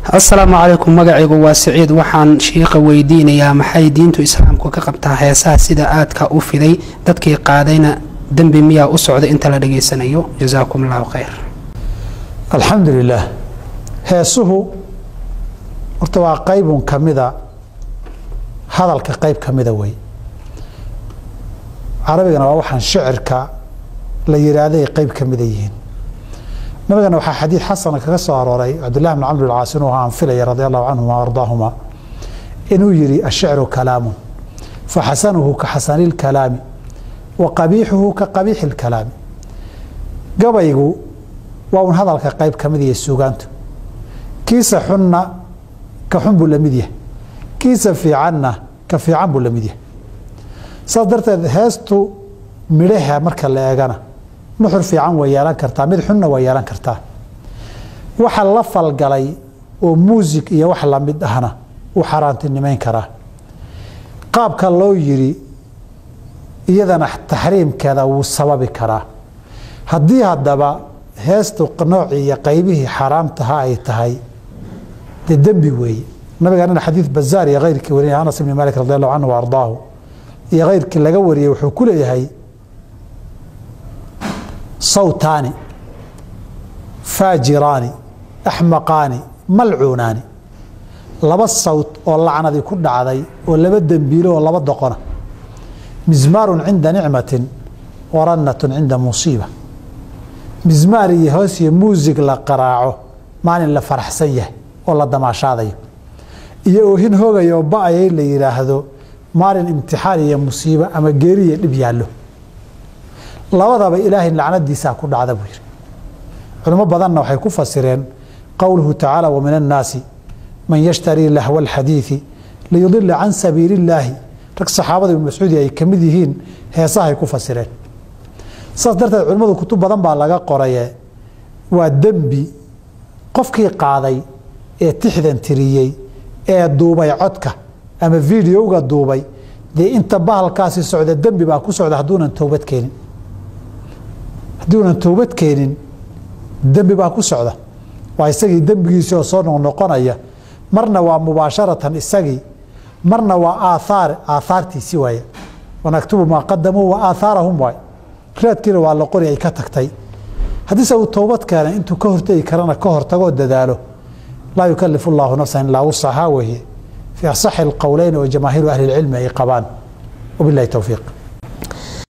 asalaamu calaykum magacaygu waa siciid waxaan shiiqa weydiinayaa maxay diintu islaamku ka qabtaa heesaha sida aadka u fiday dadkii qaadayna dembi miyaa u socda inta la dhageysanayo jasaakum allahu khayr alxamdu lilaah heesuhu horta waa qaybun ka mida hadalka qayb ka mida wey carabigana waa waxaan shicirka la yidhaahday qayb ka mida yihiin nabigana waxaa xadiid xasana kaga soo arooray cabdillahi bn camr alcaas inuu aan filaya radi allahu canhuma ardaahuma inuu yihi ashicru kalaamun faxasanuhu ka xasani lkalaami wa qabiixuhu ka qabiixi lkalaami gabaygu waa un hadalka qayb ka mid iyo suugaantu kiisa xunna ka xun buu lamid yahay kiisa fiicanna ka fiican buu lamid yahay saas darteed heestu midhaha marka la eegana nuxur fiican way yeelan kartaa mid xunna way yeelan kartaa waxa la falgalay oo muusig iyo wax lamid ahna uu xaaraantinimeyn karaa qaabka loo yiri iyadana taxriimkeeda wuu sababi karaa haddii haddaba heestu noocii iyo qaybihii xaaraamtaha ay tahay dee dembi weeye nabigaanina xadiid bazaar iyo keyrkii warinaya anas ibni malik radi allahu canhu wa ardaahu iyo keyrkii laga wariyey wuxuu ku leeyahay sawtaani faajiraani axmaqaani malcuunaani laba sawt oo lacnadii ku dhacday oo laba dembiilo oo laba doqona mismaarun cinda nicmatin warannatun cinda musiiba mismaar iyo hoos iyo muusig la qaraaco maalin la faraxsan yahay oo la damaashaadayo iyo oohin hogaya oo ba-ayay la yidhaahdo maalin imtixaan iyo musiibo ama geeriya dhib yaallo labadaba ilaahay lacnadiisaa ku dhacda buu yihi culimo badanna waxay ku fasireen qowluhu tacaala wa min annaasi man yashtarii lahwa alxadiidi liyudila can sabiili illaahi rag saxaabada ibnu mascuudi ay ka mid yihiin heesahay ku fasireen saas darteed culimmadu kutub badan baa laga qoraye waa dembi qofkii qaaday ee tixdan tiriyey ee duubay codka ama videoga duubay dee inta bahalkaasi socda dembi baa ku socda hadduunan towbad keenin haddiunan towbad keenin dembi baa ku socda waa isagii dembigiisii oo soo noqnoqonaya marna waa mubaasharatan isagii marna waa aathaar aathaartiisi waaye wanaktubu maa qadamuu wa aathaarahum waay raadkiina waa la qori ay ka tagtay haddiise uu towbad keenay intuu ka hortegi karana ka hortagoo dadaalo laa yukalifu llaahu nafsan ilaa wusahaa weeye fii asaxi alqowleyn oo jamaahiiru ahli lcilmi ay qabaan wabilahi towfiiq